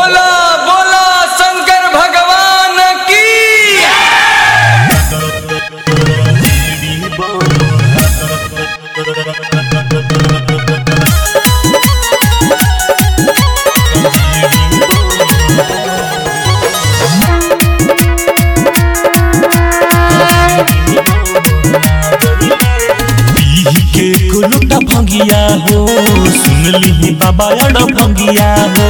बोला बोला शंकर भगवान की पीही के कुलुटा भंगिया हो सुनली बाबा अड़ भंगिया हो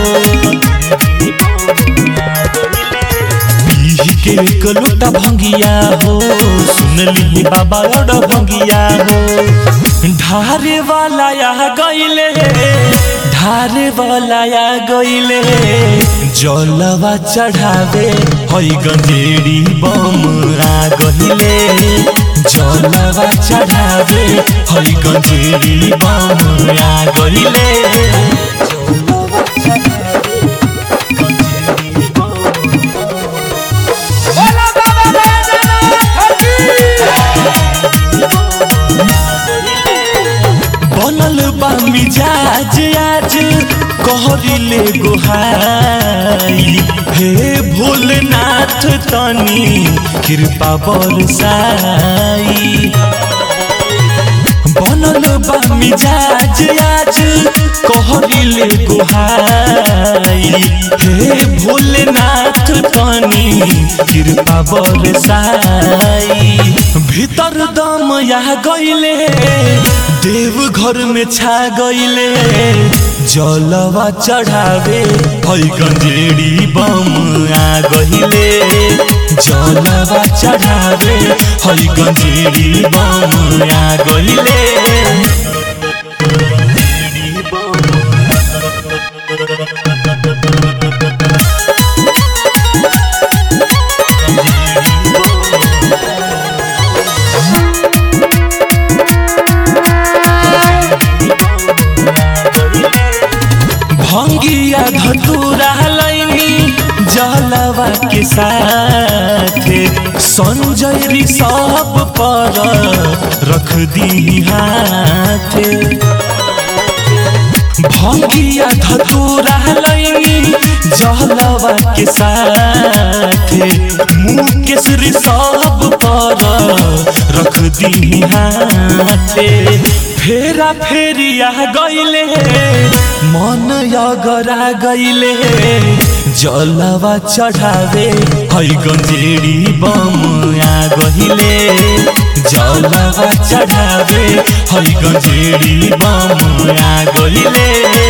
पीही के कुलुटा भंगिया हो सुनली बाबा अड़ भंगिया हो ढारे वाला या गईले ढारे वाला या गईले जलवा चढ़ावे हई गंजेड़ी बम आ गहिले जलवा चढ़ावे हई गंजेड़ी बम आ गहिले बनल बा मिजाज आज कहरिले गोहाई हे भोलेनाथ तनी कृपा बरसाई बनल बा मिजाज आज कहरिले गोहाई हे भोलेनाथ तनी कृपा बरसाई भीतर दम या गईले देव घर में छा गईले जलवा चढ़ावे हई गंजेड़ी बम आ गईले जलवा चढ़ावे हई गंजेड़ी बम आ गईले भंगिया धतूरा लैनी जलवा के साथे संजय री सब पर रख दी हाथे भंगिया धतूरा लैनी जलवा के साथे मुँह केसरी सब पर रख दी हाथे फेरा फेरिया गईले मन यगरा गईले जलवा चढ़ावे हई गंजेड़ी बम आ गहिले जलवा चढ़ावे हई गंजेड़ी बम आ गहिले